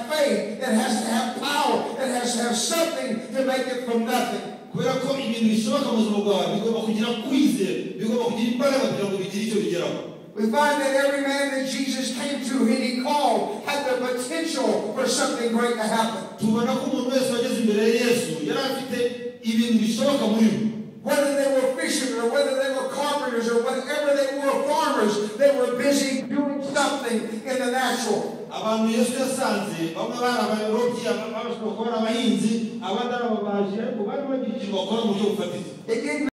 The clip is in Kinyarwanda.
It has to have power. It has to have something to make it from nothing. kubera ko ibintu bishoboka mu buzima bwawe bigomba kugira kwizera bigomba kugira imbaraga kugira ngo bigire icyo bigeraho We find that every man that Jesus came to and he called had the potential for something great to happen. tubona ko umuntu wese wageze imbere ya yesu yari afite ibintu bishoboka muri we Whether they were fishermen or whether they were carpenters or whatever they were farmers, they were busy doing something in the natural. abantu yesu yasanze bamwe bari abayorobyi abandi bashobora kuba ari abahinzi abandi ari ababaji ariko bari bagira icyo bakora mu buryo bufatiza It didn't